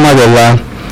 madalla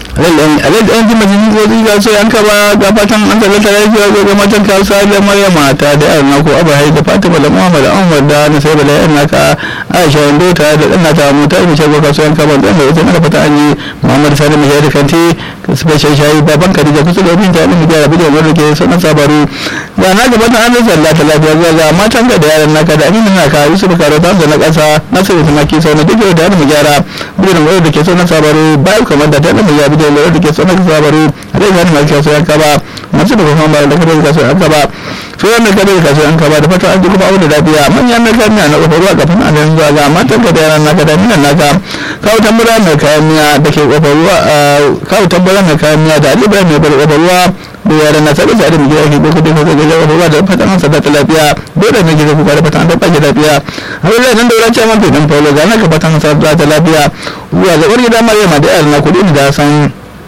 alhaji ɗan jima jini zozi ga so yanka ba ga fatan an tallata lafiya zo ga matan kasuwa da maryama ta da yaran naku abu hai da fatima da muhammad ahmad da na sai bala yaran naka aisha wando ta da ɗan nata mota ina shago kasuwa yanka ba ɗan da ita na fata an yi muhammad sani mai da kanti special shayi baban kadija kusa da binta ɗin gyara bidiyo wanda ke sanar sabaru da na gaba ta an zalla ta lafiya zuwa ga matan ka da yaran naka da aminu naka yusuf karo ta na ƙasa nasiru tumaki sau na duk da mu gyara bidiyo wanda ke sanar sabaru bayan kamar da ta ɗan mu gyara da lura da ke tsoron ka sabaru a zai gani masu kasuwa yanka ba masu da kuma bayar da kadar kasuwa yanka ba su wanda kadar kasuwa yanka ba da fata an ji kuma abu da lafiya manyan na kayan miya na kofar ruwa kafin a nan zuwa ga matan ka da yaran naka da miyan naka kawo tambura mai kayan miya da ke kofar ruwa kawo tambura mai kayan miya da alibra mai bar kofar ruwa da yaran na sabi da mu gida ke ko kudin ka ga kofar ruwa da fatan an sadata lafiya dole ne gida kuka da fatan an tabbata lafiya har da nan da wurin cewa mafi dan faulo ga naka fatan sadata lafiya zuwa ga wani gida maryama da yaran na kudi da san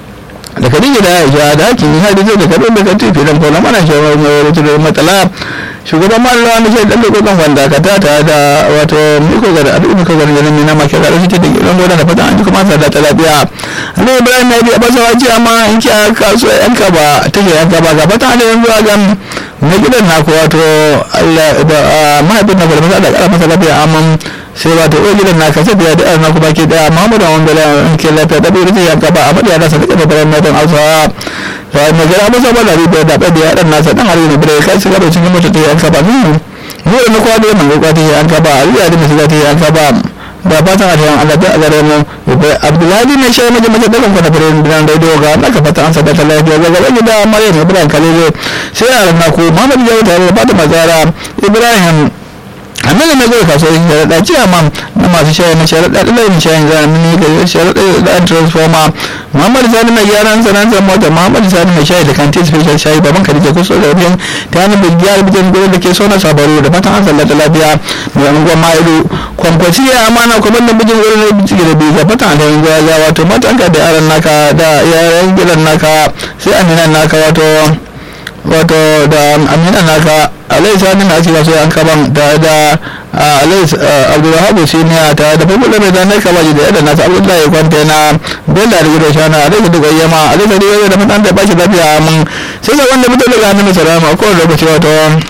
da kadija da aisha da hakin har da zai da kadon da kan tafi dan faulo mana shawar mai wani da matsala shugaban malama na shi dan da kokon wanda ka ta ta da wato miko ga al'umma miko ga ganin mina ma kaza shi da gidan gona da fatan an ji kuma sa da ta lafiya Allah Ibrahim ya bi a basawa ce amma in ki kasuwa yanka ba take yanka ba ga fatan da yanzu ga na gidan naku wato Allah mahaifin na farfasa da kara masa lafiya amma sai ba ta ɗaya gidan naka sai da da naku baki daya Muhammadu wanda la ke lafiya da bai zai yanka ba amma da nasa da da bayan matan Hausawa to mai gara masa ba da riba da da ya dan nasa dan hari ne bai kai shiga da cikin mota ta yanka ba mu mu da kwa da mun ga ta yanka ba Allah da musu ta yanka ba da fatan a tayan Allah da azare mu Abdullahi ne shi maje maje dakan kwana fere dan radio ga Allah ka fata an sabata lafiya ga gaba da Maryam Ibrahim Kalele sai a ran ku Muhammad ya wuta da fata mazara Ibrahim amma ne zai kaso yin sharaɗa ce amma na masu shayi na sharaɗa ɗalayin shayin zamani ga sharaɗa da transformer muhammadu sani mai gyaran sanan zan mota muhammadu sani mai shayi da kanti special shayi baban kadija kusa da wajen ta hannun bigiyar bijan gudu da ke so na sabaru da fatan an sallata lafiya mai unguwar ma'ilu kwankwaci ya amana kuma da bijin gudu na bijin da biyu ga fatan da yin gwaza wato matanka da yaran naka da yaran gidan naka sai aminan naka wato wato da aminan naka alai sani na cewa sai an kaban da da alai abdulwahabu siniya ta da farko da mai na kabaji da yadda nasu abdullahi ya kwanta na bella da gudu shana alai da duka yama alai da riwaya da mutan da ba shi lafiya mun sai da wanda mutum daga hannun salama ko da lokaci wato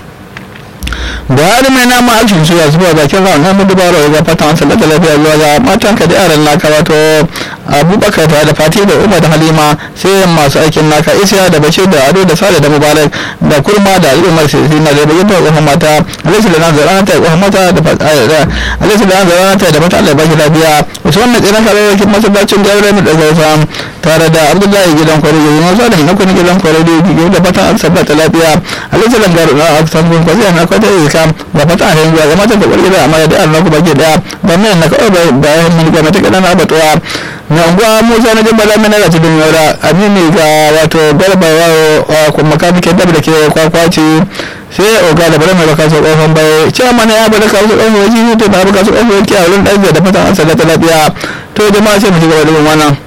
buhari mai nama alfin suya zuwa bakin ran na mun dubara ga fatan an sallata lafiya zuwa ga matan ka da yaran naka wato abubakar da fati da umar da halima sai masu aikin naka isiya da bashir da ado da sale da mubarak da kurma da al'ummar sai na da bayyana ta tsohon mata alaisu da nan zara ta tsohon mata da alaisu da nan zara ta da mata allah baki lafiya wasu wannan tsiran kare yakin masallacin da yawon da zausa tare da abdullahi gidan kwarai da yin wasu da na kuma gidan kwarai da yau da fatan an sabbata lafiya alaisu da garu na aksan kun kwasi na kwata yi kam da fatan a yanzu ga matan da kwarki da amma da allah kuma ke daya ba mai na kawai bayan mun ga mata kaɗan abatuwa na unguwa musa na jin bala mana rati din yaura amini ga wato garba wa kuma makanike dab da ke kwakwaci sai oga da bari mai baka su kofan bai cewa mana ya bada kawo su kofan wajen to na baka su kofan wajen a wurin ɗan da fatan an sallata lafiya to jama'a sai mu ci gaba da wannan